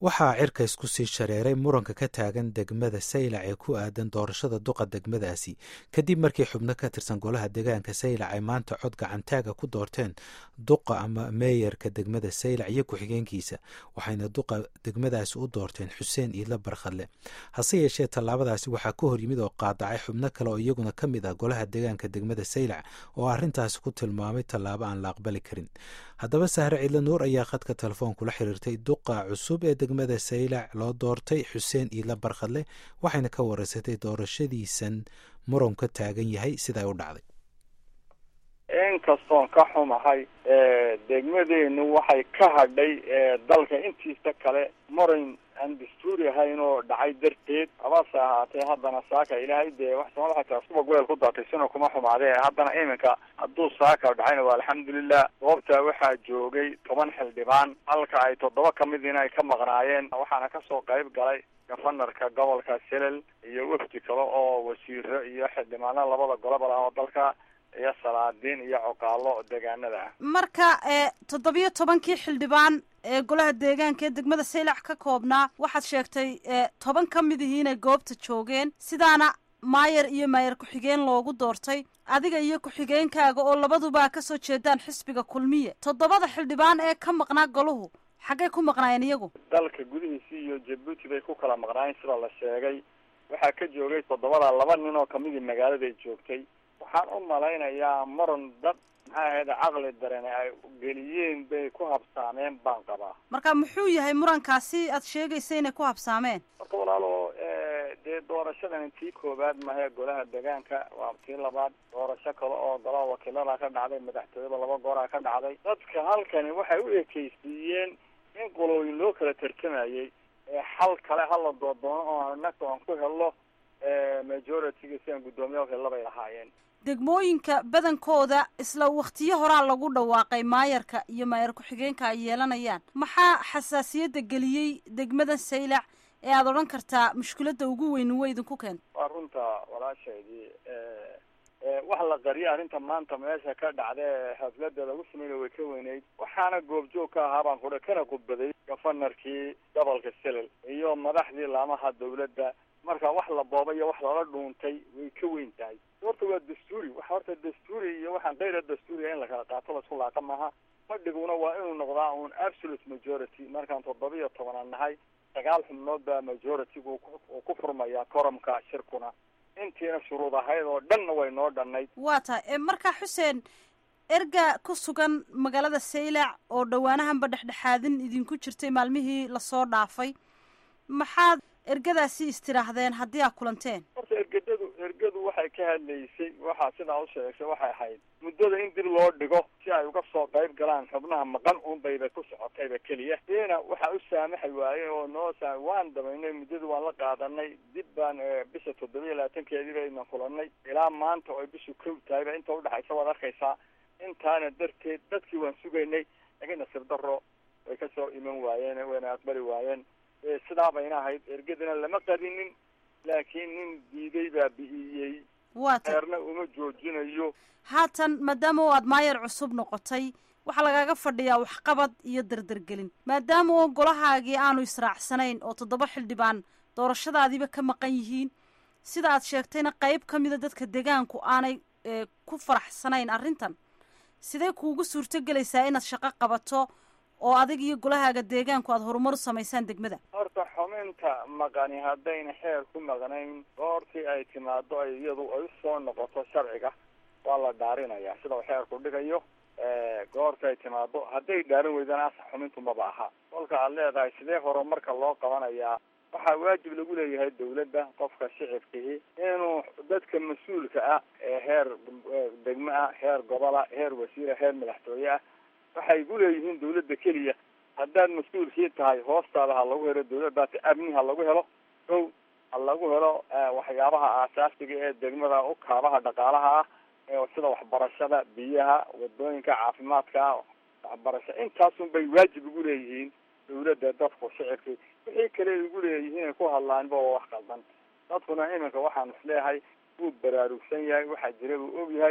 waxaa cirka isku sii shareeray muranka ka taagan degmada saylac ee ku aadan doorashada duqa degmadaasi kadib markii xubno ka tirsan golaha deegaanka saylac ay maanta cod gacantaaga ku doorteen duqa ama meeyarka degmada saylac iyo ku-xigeenkiisa waxayna duqa degmadaasi u doorteen xuseen iidla barkhadle hase yeeshee tallaabadaasi waxaa ka horyimid oo qaadacay xubno kale oo iyaguna ka mid ah golaha deegaanka degmada saylac oo arrintaasi ku tilmaamay tallaabo aan la aqbali karin haddaba sahre ciidla nuur ayaa khadka telefoonkula xiriirtay duqa cusub ee degmada saylac loo doortay xuseen iidla barkhadle waxayna ka wareysatay doorashadiisan muran ka taagan yahay siday u dhacday inkastoon ka xumahay degmadeenu waxay ka hadhay dalka intiisa kale muran aan dastuuri ahayn oo dhacay darteed habase ahaatee haddana saaka ilaahay dee wax soomada xataa suba weel ku daatay sina kuma xumaadee haddana iminka hadduu saaka dhacayna waa alxamdulilah goobta waxaa joogay toban xildhibaan halka ay toddoba kamid in ay ka maqnaayeen waxaana kasoo qayb galay gafanarka gobolka selel iyo wafdi kale oo wasiiro iyo xildhibaano labada goloba ah oo dalka iyo salaadiin iyo coqaalo deegaanada ah marka toddobiyo tobankii xildhibaan ee golaha deegaanka ee degmada saylac ka koobnaa waxaad sheegtay toban ka mid ihii inay goobta joogeen sidaana maayar iyo maayar ku-xigeen loogu doortay adiga iyo ku-xigeenkaaga oo labaduba kasoo jeedaan xisbiga kulmiye toddobada xildhibaan ee ka maqnaa golahu xaggay ku maqnaayeen iyagu dalka gudihiisi iyo jabuuti bay ku kala maqnaayeen sida la sheegay waxaa ka joogay toddobada laba nin oo kamidii magaaladay joogtay waxaan u malaynayaa muran dad maxaa ahayd caqli darene ay geliyeen bay ku habsaameen baan qabaa marka muxuu yahay murankaasi aad sheegaysa inay ku habsaameen horta walaalo dee doorashadan tii koowaad mahe golaha deegaanka waa tii labaad doorasho kale oo golaha wakiilada ka dhacday madaxtooyada laba gooraa ka dhacday dadka halkani waxay u ekeysiiyeen in qolooyin loo kala tartamayay xal kale hala doodoono oo nagta aan ku helno majority-ga si aan guddoomiya helabay lahaayeen degmooyinka badankooda isla waktiyo horaa lagu dhawaaqay maayarka iyo maayar ku-xigeenka ay yeelanayaan maxaa xasaasiyadda geliyey degmada saylac ee aada odhan kartaa mushkiladda ugu weyn wa idinku keenta waa runta walaashaydii wax la qariya arrinta maanta meesha ka dhacda haflada lagu sameynay way ka weyneyd waxaana goobjoog ka ahaa baan kudha kana khudbaday gafanarkii gobolka selel iyo madaxdii laamaha dawladda marka wax la booba iyo wax lala dhuuntay way ka weyn tahay horta waa dastuuri wax horta dastuuri iyo waxaan kayra dastuuriya in lakala qaato laisku laaqa maaha fadhiguna waa inuu noqdaa un absolute majority markaan toddoba iyo tobanaan nahay sagaal xubnood baa majority-gu uu ku furmayaa koromka shirkuna intiina shuruud ahayd oo dhanna way noo dhannayd waa tahay marka xuseen erga ku sugan magaalada saylac oo dhawaanahanba dhexdhexaadin idinku jirtay maalmihii lasoo dhaafay maxaad ergadaasi istidhaahdeen haddii aad kulanteen horta ergadadu ergadu waxay ka hadlaysay waxaa sidaa u sheegtay waxay ahayd muddada in dib loo dhigo si ay uga soo qayb galaan xubnaha maqan unbayba ku socotayba keliya diina waxaa u saamaxay waaye oo noo saa waan damaynay muddada waan la qaadanay dib baan bisha toddoba iyo labaatankeedii bayna kulanay ilaa maanta oo bishu kow tahayba inta udhexaysa waad arkaysaa intaana darteed dadkii waan sugaynay laakiin nasiib daro way kasoo iman waayeen wayna aqbali waayeen sidaa bayna ahayd ergadana lama qarinin laakiin nin diiday baa bi'iyey waa ta eerna uma joojinayo haatan maadaama oo aad maayar cusub noqotay waxaa lagaaga fadhiyaa waxqabad iyo dardargelin maadaama oo golahaagii aanu israacsanayn oo toddoba xildhibaan doorashadaadiiba ka maqan yihiin sida aad sheegtayna qayb ka mida dadka deegaanku aanay ku faraxsanayn arrintan sidee kuugu suurto gelaysaa inaad shaqo qabato oo adig iyo golahaaga deegaanku aada horumar u samaysaan degmada horta xuminta maqani haddayna xeer ku maqnayn goortii ay timaado ay iyadu ay usoo noqoto sharciga waa la dhaarinayaa sida uu xeerku dhigayo goorta ay timaado hadday dhaarin weydana asa xumintu maba aha kolka aad leedahay sidee horumarka loo qabanayaa waxaa waajib lagu leeyahay dawladda qofka shicibkii inuu dadka mas-uulka ah ee heer degmo ah heer gobola heer wasiira heer madaxtooye ah waxay ku leeyihiin dawladda keliya haddaad mas-uulkii tahay hoostaada ha lagu helo dawladdaata amni ha lagu helo kow ha lagu helo waxyaabaha aasaasiga ee degmada u kaabaha dhaqaalaha ah sida waxbarashada biyaha wadooyinka caafimaadka waxbarasho intaasun bay waajib ugu leeyihiin dawladda dadku shicibkii wixii kale ay ugu leeyihiin ay ku hadlaanba waa wax qaldan dadkuna iminka waxaan isleeyahay wuu baraarugsan yahay waxaa jira buu og yahay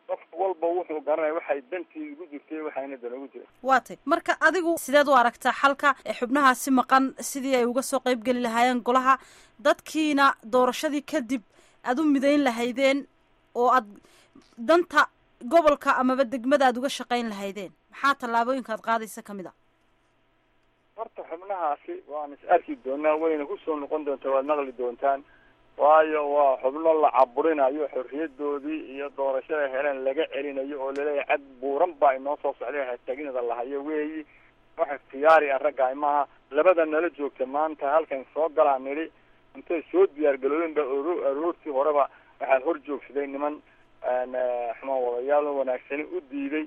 qof walba wuxuu garanaya waxay dantii ugu jirtay waxayna dan ugu jiray waa tay marka adigu sideed u aragtaa xalka ee xubnahaasi maqan sidii ay uga soo qayb geli lahaayeen golaha dadkiina doorashadii kadib aad u midayn lahaydeen oo aad danta gobolka amaba degmada aad uga shaqayn lahaydeen maxaa tallaabooyinka aad qaadaysa ka mid a horta xubnahaasi waan is arki doonaa wayna kusoo noqon doontaa waad maqli doontaan waayo waa xubno la caburinayo xorriyadoodii iyo doorashada heleen laga celinayo oo laleeyahay cad buuran baa inoo soo socday hataginada lahayo weeyi wax ikhtiyaari ah ragga imaha labada nala joogta maanta halkan soo galaan nidhi intay soo diyaargalooyen ba aroortii horeba waxaa hor joogsaday niman xumaan wadayaal wanaagsani u diiday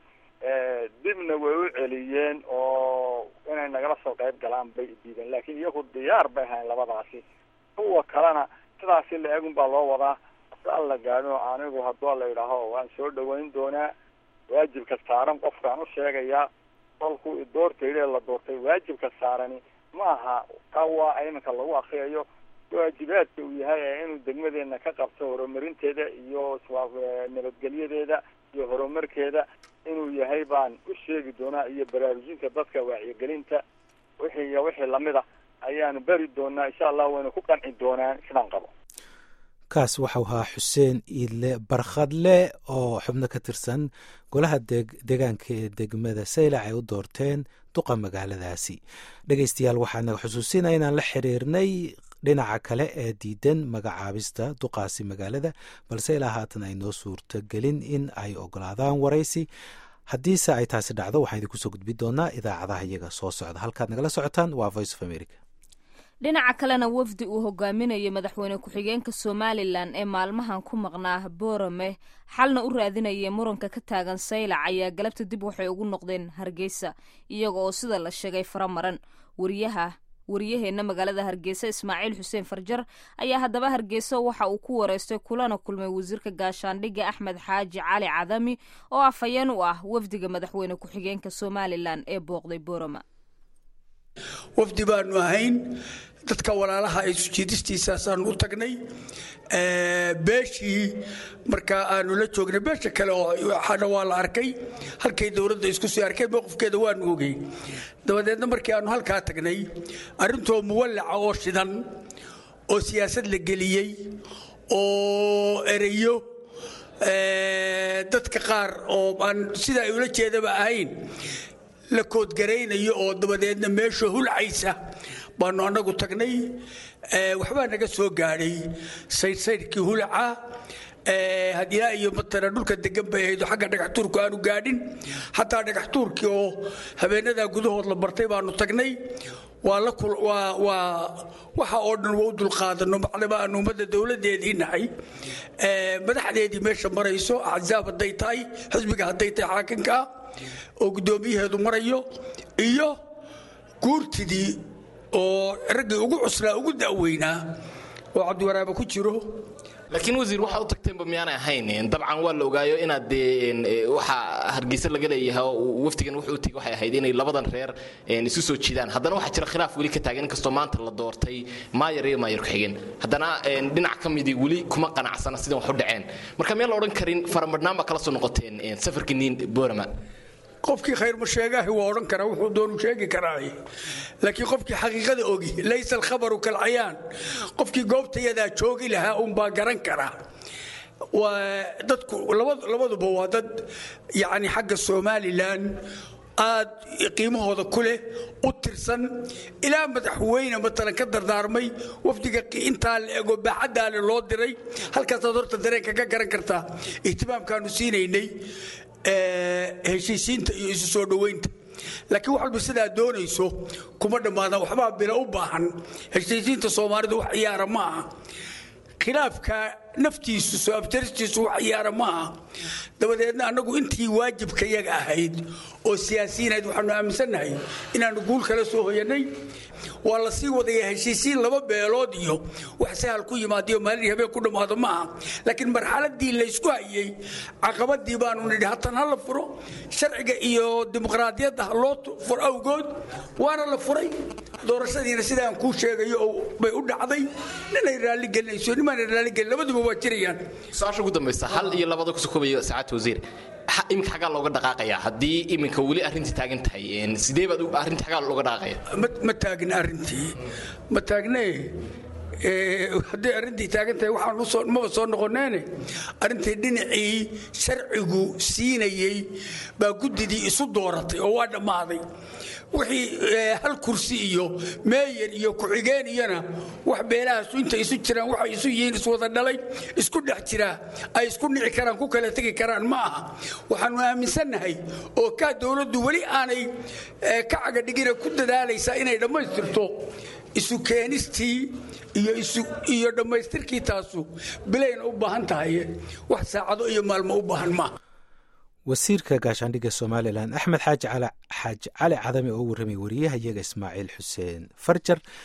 dibna way u celiyeen oo inay nagala soo qayb galaan bay diideen laakiin iyagu diyaar bay ahayn labadaasi kuwa kalena sidaasi la egun baa loo wadaa al la gaadho anigu haddua la yidhaaho waan soo dhaweyn doonaa waajibka saaran qofkaan u sheegayaa kolku doortayde la doortay waajibka saarani ma aha ka waa iminka lagu akriyayo waajibaadka uu yahay ee inuu degmadeena ka qabto horumarinteeda iyo nabadgelyadeeda iyo horumarkeeda inuu yahay baan u sheegi doonaa iyo baraarujinta dadka wacyigelinta wixii iyo wixii lamid a ayaanu beri doonaa insha allah wayna ku qanci doonaan sidaan qabo kaas waxau ahaa xuseen iidle barkhadle oo xubno ka tirsan golaha deegaanka ee degmada saylac ay u doorteen duqa magaaladaasi dhegeystayaal waxaa naga xusuusinaya inaan la xiriirnay dhinaca kale ee diidan magacaabista duqaasi magaalada balse ilaa haatan ay noo suurtogelin in ay ogolaadaan waraysi haddiise ay taasi dhacdo waxaan idinku soo gudbi doonaa idaacadaha iyaga soo socda halkaad nagala socotaan waa voice of america dhinaca kalena wafdi uu hogaaminayo madaxweyne ku-xigeenka somalilan ee maalmahan ku maqnaa boorame xalna u raadinaya muranka ka taagan saylac ayaa galabta dib waxay ugu noqdeen hargeysa iyaga oo sida la sheegay faramaran wariyaha wariyaheenna magaalada hargeysa ismaaciil xuseen farjar ayaa haddaba hargeysa waxa uu ku wareystay kulana kulmay wasiirka gaashaandhigga axmed xaaji cali cadami oo afhayeen u ah wafdiga madaxweyne ku-xigeenka somalilan ee booqday boorama wafdi baanu ahayn dadka walaalaha ay sujiidistiisaasaanu u tagnay beeshii markaa aanu la joognay beesha kale oo waxaana waa la arkay halkay dowladda isku sii arkay mowqifkeeda waanu ogey dabadeedna markii aanu halkaa tagnay arrintoo muwallaca oo shidan oo siyaasad la geliyey oo ereyo dadka qaar oo aan sida ay ula jeedaba ahayn la koodgaraynayo oo dabadeedna meesha hulcaysa baanu annagu tagnay waxbaa naga soo gaadhay saydhsaydhkii hulaca hadilaa iyo matala dhulka degan bay ahayd oo xagga dhagaxtuurku aanu gaadhin xataa dhagaxtuurkii oo habeenadaa gudahood la bartay baanu tagnay waxa oo dhan waa u dulqaadano macdama aanu ummadda dowladdeedii nahay madaxdeedii meesha marayso axzaab hadday tahay xisbiga hadday tahay xaakinka oo guddoomiyaheedu marayo iyo guurtidii oo raggii ugu cuslaa ugu da'weynaa oo cabdiwaraaba ku jiro laakiin wasiir waxaa u tagteenba miyaanay ahayn dabcan waa la ogaayo inaad dee waxa hargeysa laga leeyahay oo wafdigan wuxuu utegi waxay ahayd inay labadan reer isu soo jiidaan haddana waxaa jira khilaaf weli ka taagan inkastoo maanta la doortay maayar iyo maayar ku-xigeen haddana dhinac ka midii weli kuma qanacsana sidan wax u dhaceen marka miyaan la odhan karin faramadhnaan baa kala soo noqoteen safarkii niin boorama qofkii khayrma sheegaahi waa odhan karaa wuxuu doonu sheegi karaa laakiin qofkii xaqiiqada ogi laysa alkhabaru kalcayaan qofkii goobtayadaa joogi lahaa unbaa garan karaa dadku labaduba waa dad yani xagga somalilan aad qiimahooda ku leh u tirsan ilaa madaxweyne matalan ka dardaarmay wafdiga intaa la ego baaxaddaale loo diray halkaasaad horta dareenka ka garan kartaa ihtimaamkaanu siinaynay heshiisiinta iyo isu soo dhoweynta laakiin wax walba sidaa doonayso kuma dhammaadaan waxbaa bila u baahan heshiisiinta soomaalidu wax ciyaara ma aha khilaafka naftiisu soo abtaristiisu wax ciyaara ma aha dabadeedna annagu intii waajibka yaga ahayd oo siyaasiyiinayd waxaanu aaminsannahay inaannu guul kala soo hoyanay waa la sii wadaya heshiisiin laba beelood iyo wax sahal ku yimaadiyo maalin habeen ku dhammaado ma aha laakiin marxaladii laysku hayey caqabadii baanu nidhi hatan ha la furo sharciga iyo dimuqraadiyadda ha loo furo awgood waana la furay doorashadiina sidaan kuu sheegayo bay u dhacday ninay raalligelinayso nimaana raalligelin labaduba waa jirayaan su-aasha ugu dambaysa hal iyo labada kusoo koobaya saacadda wasiir iminka xaggaa looga dhaqaaqaya haddii iminka weli arrintii taagan tahay sidee baad arrintii xaggaa looga dhaqaaqaya ma taagna arrintii ma taagne hadday arrintii taagan tahay waxaan maba soo noqoneene arrintii dhinacii sharcigu siinayey baa guddidii isu dooratay oo waa dhammaaday wixii hal kursi iyo meeyer iyo ku-xigeen iyona wax beelahaasu intay isu jiraan waxay isu yihiin iswada dhalay isku dhex jiraa ay isku nici karaan ku kala tegi karaan ma aha waxaanu aaminsannahay oo kaa dowladdu weli aanay ka cagadhigina ku dadaalaysaa inay dhammaystirto isu keenistii iyo dhammaystirkii taasu bilayna u baahan tahay wax saacado iyo maalmo u baahan maaha wasiirka gaashaandhigga somalilan axmed xaaji xaaji cali cadame oo warramay wariyaha iyaga ismaaciil xuseen farjar